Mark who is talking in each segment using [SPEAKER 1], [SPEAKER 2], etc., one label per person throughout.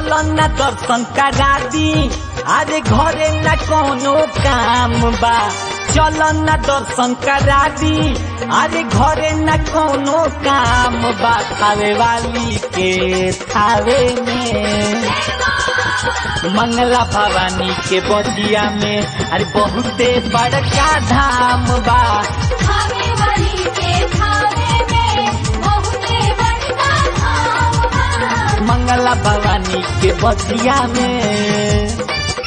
[SPEAKER 1] चल न दर्शन करा दी अरे घरे न कोनो काम बा चल न दर्शन करा दी अरे घरे न कोनो काम बा खावे वाली के थावे में मंगला भवानी के बदिया में अरे बहुते बड़का धाम बा
[SPEAKER 2] खावे वाली के खावे में बहुते बड़का धाम बा
[SPEAKER 1] मंगला भवानी के बदिया में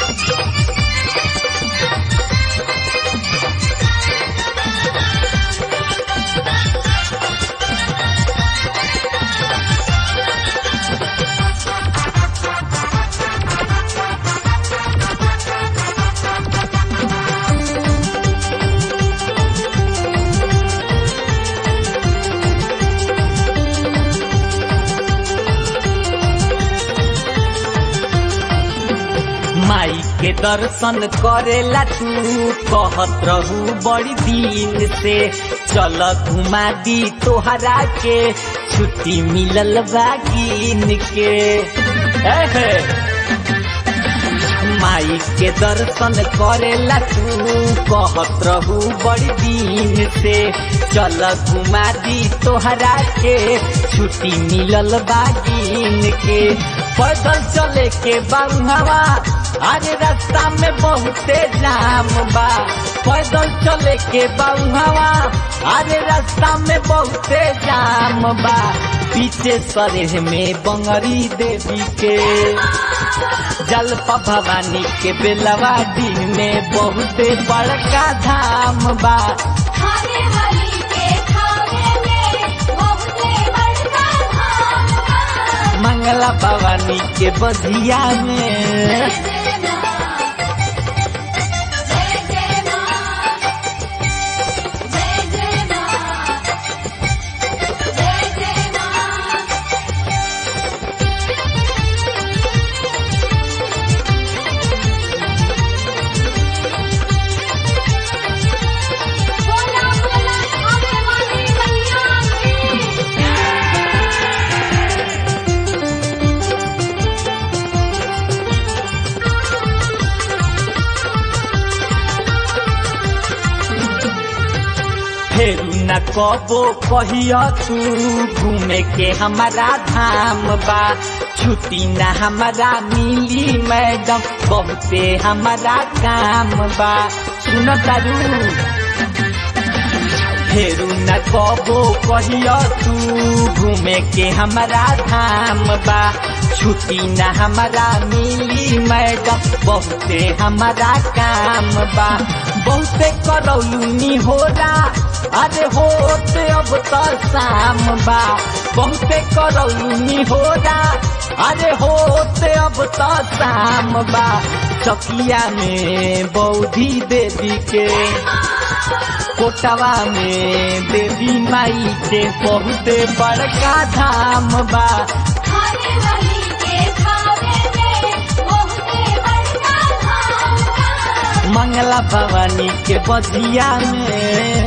[SPEAKER 1] माई के दर्शन करेला तू कहत रहू बड़ी दिन से चल घुमा दी तोहरा के छुट्टी मिलल बा गिन के एहे। माई के दर्शन करेला तू कहत रहू बड़ी दिन से चल घुमा दी तोहरा के छुट्टी मिलल बा गिन के पैदल चले के बाबुहवा आज रास्ता में बहुते जाम बा पैदल चले के बाबुहवा आज रास्ता में बहुते जाम बा पीछे सरेह में बंगरी देवी के जलपा भवानी के बेलवाडी में बहुते बड़का धाम बा
[SPEAKER 2] खावे वाली के खावे में बहुते बड़का धाम बा
[SPEAKER 1] मंगला भवानी के बधिया में
[SPEAKER 2] जय जय मां जय जय मां जय जय मां बोला बोला खावे वाली मैया की
[SPEAKER 1] फेरू न कबो कहिया तू घूमे के हमारा धाम बा छुट्टी न हमारा मिली मैडम बहुते हमारा काम बा सुन तारू फेरू न कबो कहिया तू घूमे के हमारा धाम बा छुट्टी न हमारा मिली मैडम बहुते हमारा काम बा बहुते करौलूनी होला अरे होते अब तो शाम बा बहुते करौलूनी होला अरे होते अब तो शाम बा चकिया में बौधी देवी के कोटवा में देवी माई के बहुते बड़का धाम बा
[SPEAKER 2] खावे वाली के खावे में बहुते बड़का धाम बा
[SPEAKER 1] मंगला भवानी के बधिया में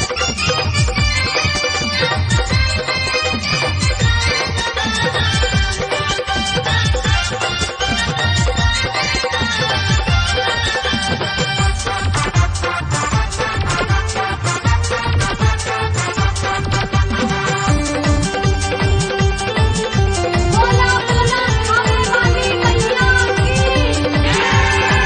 [SPEAKER 2] बोला बोला खावे वाली मैया की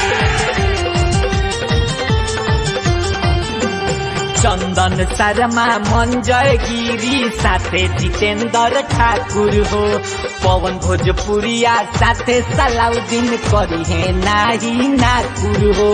[SPEAKER 1] चंदन शर्मा मंजय गिरी साथे जितेंद्र ठाकुर हो पवन भोजपुरिया साथे सलाउद्दीन करी है नाही नाकुर हो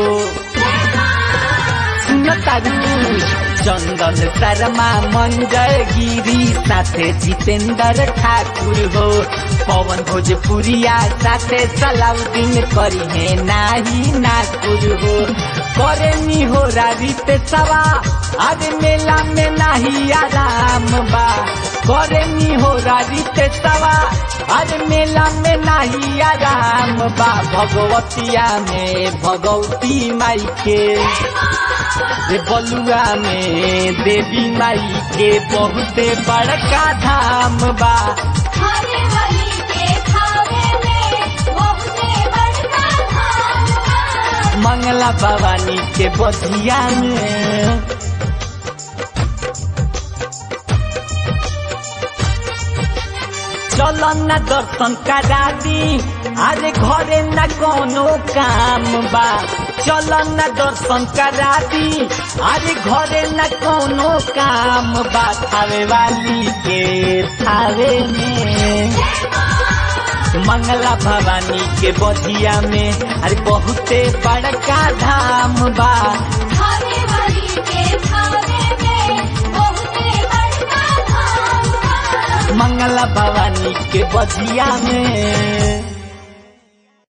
[SPEAKER 1] सुन तारू चंदन शर्मा मंजय गिरी साथे जितेंद्र ठाकुर हो पवन भोजपुरिया साथे सलाउद्दीन करी है नाही नाकुर हो करे नी हो रीत सवा आज मेला में नाही आराम बा करे नी हो रीत सवा आज मेला में नाही आराम बा भगवतिया में भगवती माई के रे बलुआ में देवी माई के बहुते बड़का धाम बा
[SPEAKER 2] खावे वाली के खावे में
[SPEAKER 1] मंगला भवानी के बधिया में चल न दर्शन करा दी अरे घरे न कोनो काम बा चल न दर्शन करा दी अरे घरे न कोनो काम बा थावे वाली के थावे में मंगला भवानी के बधिया में अरे बहुते बड़का धाम बा
[SPEAKER 2] खाने वाली के खाने में बहुते बड़का धाम बा।
[SPEAKER 1] मंगला भवानी के बधिया में